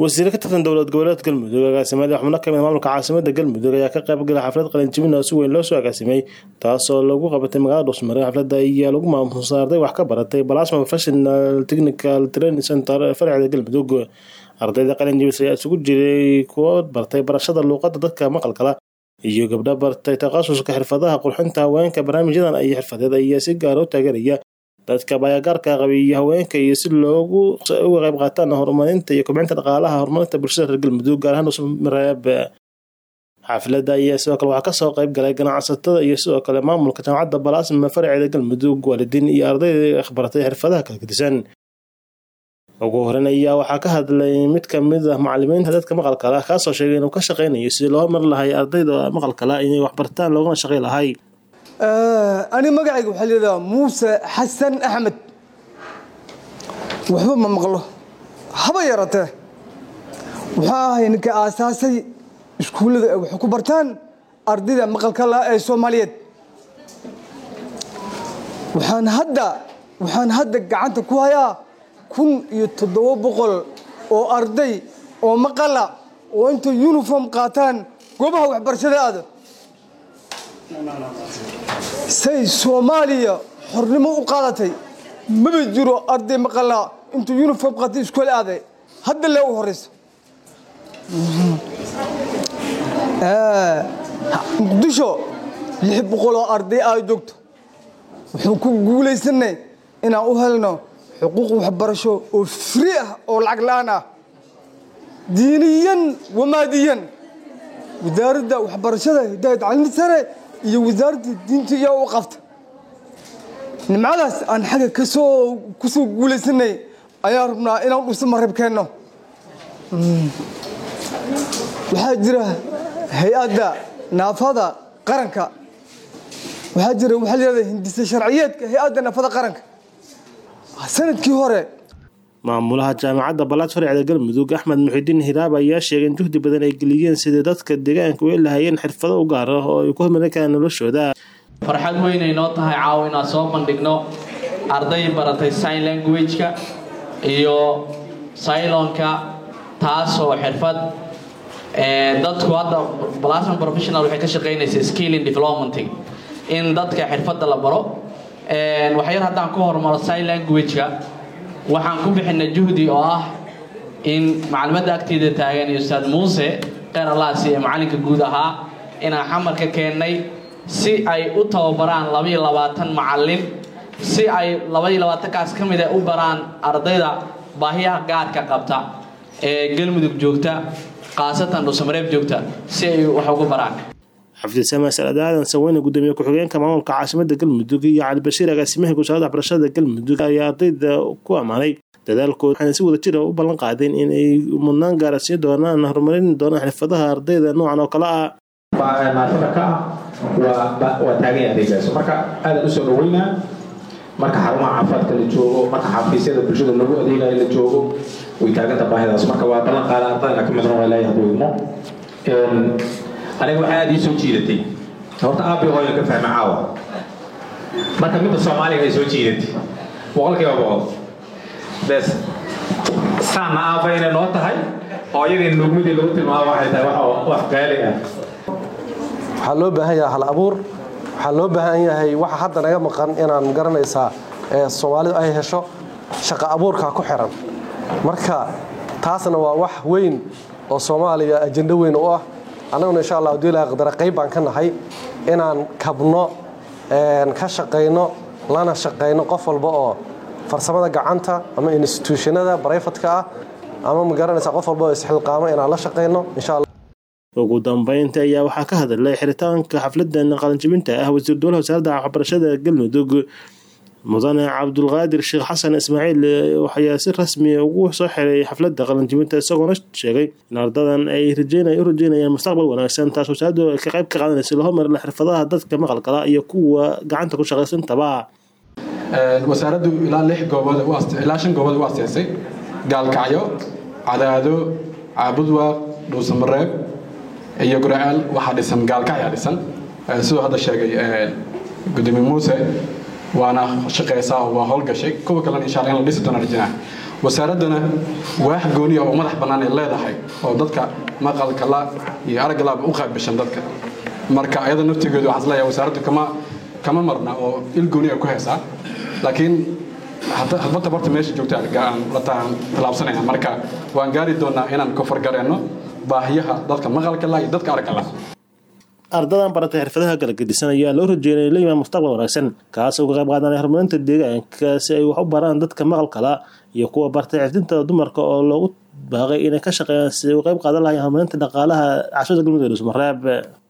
wasiire ka tirsan dowlad goboleed galmudug agaasimayaal xubno kamid maamulka caasimada galmudug ayaa ka qayb galay xaflad qalinjibin oo si weyn loo soo agaasimay taasoo lagu qabatay magaalada dhuusmare xafladda ayaa lagu maamuusa arday wax ka baratay balasma professional technical training center farcida galmudug ardayda qalinjibis ayaa isugu jiray kuwo bartay barashada luuqadda dadka maqalkala iyo gabdho bartay takhasuska xirfadaha qurxinta haweenka barnaamijyadan iyo xirfadeed ayaa si gaara u taageeraya dadka baayagaarka qabiiyo haweenka iyo si loogu uga qayb qaataan horumarinta iyo kobcinta dhaqaalaha horumarinta bulshada reer galmudug gaar ahaan dhuusmareeb xafladda ayaa sidoo kale waxaa kasoo qayb galay ganacsatada iyo sidoo kale maamulka jaamacadda balaasma farceeda galmudug waalidiin iyo ardayda akhbaratay xirfadaha kala gedisan ugu horeyn ayaa waxaa ka hadlay mid kamid ah macalimiinta dadka maqalkala kaasoo sheegay inuu ka shaqeynayo sidii loo mar lahay ardayda maqalkala inay waxbartaan loogana shaqey lahay ani magacayga waxaa layidhaha muuse xasan axmed waxba ma maqlo haba yaratee waxaa ahay ninka aasaasay iskuullada ay wax ku bartaan ardayda maqalka la ee soomaaliyeed waxaan hadda waxaan hadda gacanta ku hayaa kun iyo toddoba boqol oo arday oo maqala oo intay uniform qaataan goobaha waxbarashada aada say soomaaliya xornimo u qaadatay maba jiro arday maqala intuu uniform qaatay iskoole aaday hadda lee u horeyso muqdisho lix boqol oo arday aa joogto wuxuu ku guulaysanay inaan u helno xuquuq waxbarasho oo fri ah oo lacag la-aan ah diiniyan wamaadiyan wasaaradda waxbarashada hidaaya tacliinta sare iyo wasaaradda diinta iyo u qabta nimcadaas aan xagga kasoo kusoo guulaysanay ayaan rabnaa inaan dhuusa marab keenno waxaa jira hay-adda naafada qaranka waxaa jira waxaa layihahda hindisa sharciyeedka hay-adda naafada qaranka sanadkii hore maamulaha jaamacadda balaad farcida galmudug axmed muxidiin hiraab ayaa sheegay in juhdi badan ay geliyeen sidii dadka deegaanka u lahayeen xirfado u gaar ah oo ay ku hormarin karaan noloshooda farxad weynay noo tahay caawa inaan soo bandhigno arday baratay sign language-ka iyo cylonka taasoo xirfad dadku hadda blasman professional waxay ka shaqaynaysa skilling development in dadka xirfadda la baro waxyar haddaan ku hormaro sign language-ka waxaan ku bixinay juhdi oo ah in macalimadda agteeda taagan iyo ustaad muuse kheyr allaasi ee macalinka guud ahaa inaan xamarka keennay si ay u tababaraan labaiyo labaatan macalin si ay labaiyo labaatankaas ka mid a u baraan ardayda baahiyaha gaarka qabta ee galmudug joogta khaasatan dhuusamareeb joogta si ay wax ugu baraan xafdisama salad aadan saweyne gudoomiye ku-xigeenka maamulka caasimada galmudug iyo cali bashiir agaasimaha wasaaradda waxbarashada galmudug ayaa ardayda ku ammaanay dadaalkooda waxayna si wada jira u ballan qaadeen inay mudnaan gaarasiin doonaan horumarin doonaan xirfadaha ardayda noocan oo kale ah naafada ka ah waa taagan adeegaas marka aadan usoo dhaweynaa marka xarumaha caafimaadka la joogo marka xafiisyada bulshada lagu adeegayo la joogo way taaganta baahidaas marka waa ballan qaada ardayna ka mid noqon ilaahay hadduu idmo aniga waxaa aada ii soo jiidatay horta aabi hooyo ka fahma caawa marka midda soomaaliga ay soo jiidatay boqolkiiba boqol bes saana aaba inay noo tahay hooyadii nuugmadii lagu tilmaamo waxay tahay wax qaali ah waxaa loo baahan yahay hal abuur waxaa loo baahan yahay waxa hadda naga maqan inaan garanaysaa ee soomaalidu ay hesho shaqo abuurka ku xiran marka taasna waa wax weyn oo soomaaliya ajendo weyn u ah annaguna insha allah hadii ilaha qadara qayb baan ka nahay inaan kabno ka shaqayno lana shaqayno qof walba oo farsamada gacanta ama instituushanada barayfatka ah ama ma garanaysaa qof walba oo isxilqaamo inaan la shaqayno insha allah ugu dambeynta ayaa waxaa ka hadlay xiritaanka xafladan qalinjibinta ah wasiir dowlaha wasaaradda waxbarashada galmudug mudane cabdulqaadir sheekh xasan ismaaciil waxayaa si rasmi ugu soo xiray xafladda qalinjibinta isagoona sheegay in ardadan ay u rajeynayaan mustaqbal wanaagsan taas wasaaraddu ay ka qayb ka qaadanaysa loo hormarila xirfadaha dadka maqalkala iyo kuwa gacanta ku shaqaysantaba wasaaraddu ilaa lix goobood ilaa shan goobood u asteysay gaalkacyo cadaado caabudwaaq dhuusamareeb iyo guracaal waxaa dhisan gaalkacyaa dhisan siduu hadda sheegay gudoomiye muuse waana shaqeysaa waa howlgashay kuwa kalena insha allah in la dhisi doona rajinaa wasaaraddana waax gooniya oo madax bannaan ay leedahay oo dadka maqalka la iyo aragga laaba u qaybishan dadka marka ayada naftigeedu waxaan isleeyahay wasaaraddu kama kama marna oo il gooniya ku heesaa laakiin hadbata barta meesha joogta la tallaabsanayna marka waan gaari doonaa inaan kofargareenno baahiyaha dadka maqalka la iyo dadka aragga la ardadan baratay xirfadaha kala gedisan ayaa loo rajeynaya in la yimaad mustaqbal wanaagsan kaasoo ka qayb qaadanaya horumarinta deegaanka si ay wax u baraan dadka maqalkala iyo kuwa bartay xifdinta dumarka oo loogu baaqay inay ka shaqeeyaan si ay u qayb qaadan lahayn horumarinta dhaqaalaha cashada galmudug ee dhusmareeb